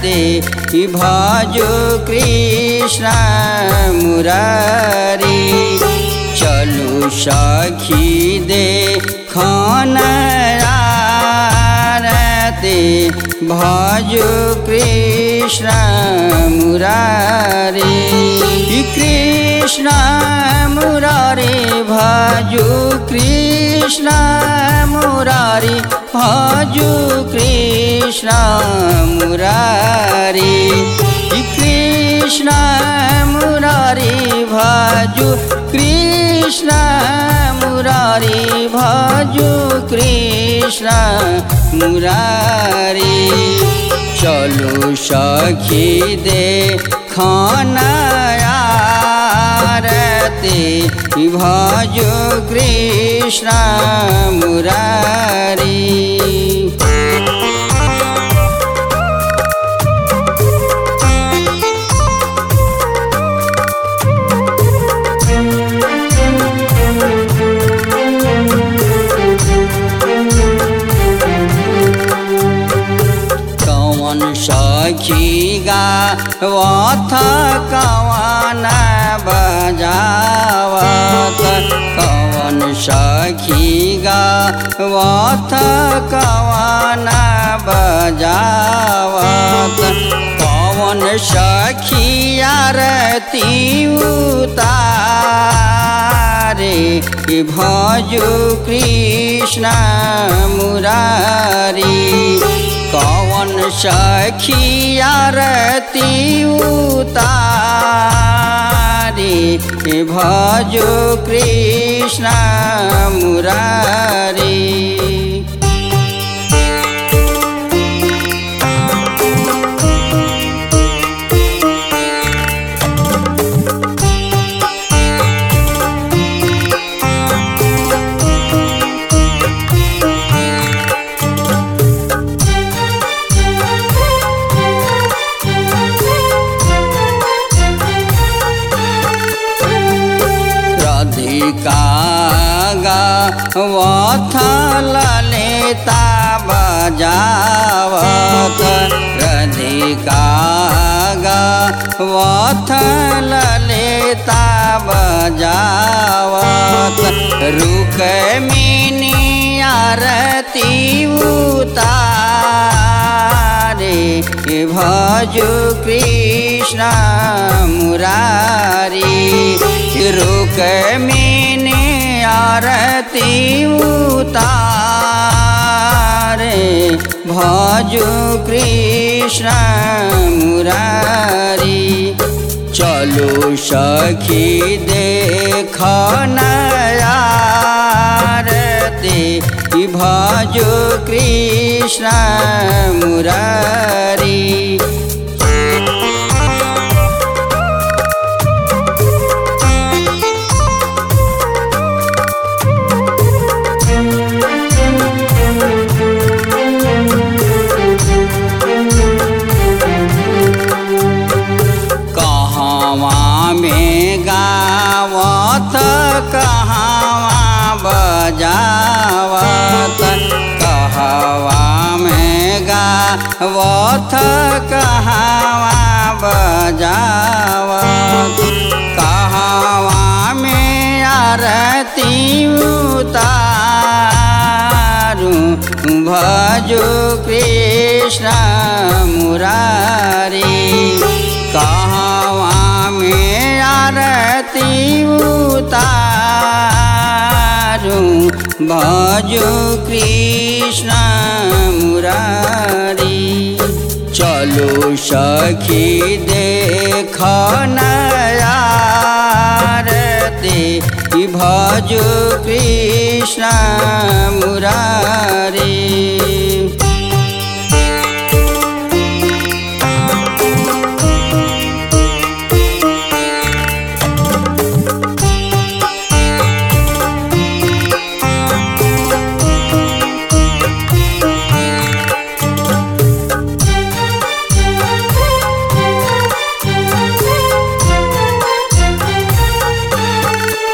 रते भजो कृष्ण मुरारी चलू सखी दे खाना रते भजो कृष्ण मुरारी कृष्ण मुरारी भजो कृष्ण मुरारी भजो कृष्ण मुरारी कृष्ण मुरारी भजो कृष्ण मुरारी भजो कृष्ण मुरारी चलो सखी दे खाना रते भजो कृष्ण मुरारी कौन सखी गा वथ कवन बजावत कौन सखी गा वथ कवन बजावत कौन सखी आरती उतारे भजो कृष्ण मुरारी कौन सखी आरती उतारी भजो कृष्ण मुरारी राधिका गा वथ ललिता बजावत राधिका गा वथ ललिता बजावत रुक मिनी आरती उतारे भजो कृष्ण मुरारी रुक मिने आरती उतारे भजो कृष्ण मुरारी चलो सखी देख नयारते भजो कृष्ण मुरारी कहवा में गावत कहवा बजावत कहवा में गावत कहवा बजावत कहवा में आरती उतारू भजो कृष्ण मुरारी कहवा में आरती उतारू भजो कृष्ण मुरारी चलो सखी देख नयारते भजो कृष्ण मुरारी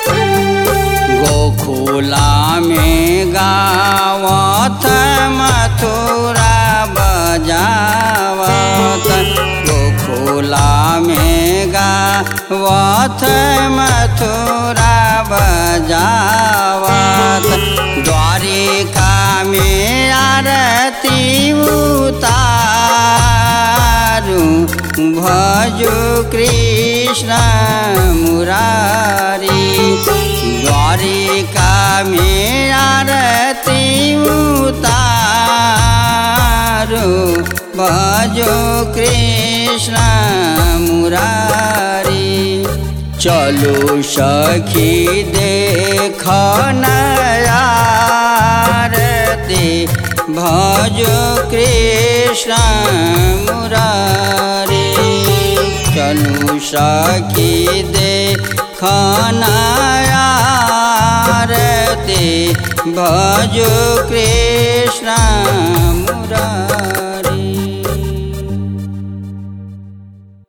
गोखुला में गावत मत वथ मथुरा बजावत द्वारिका में आरती उतारू भजो कृष्ण मुरारी द्वारिका में आरती उतारू भजो कृष्ण मुरारी चलो सखी देख नयारती भजो कृष्ण मुरारी चलू सखी देख नयारती भजो कृष्ण मुरारी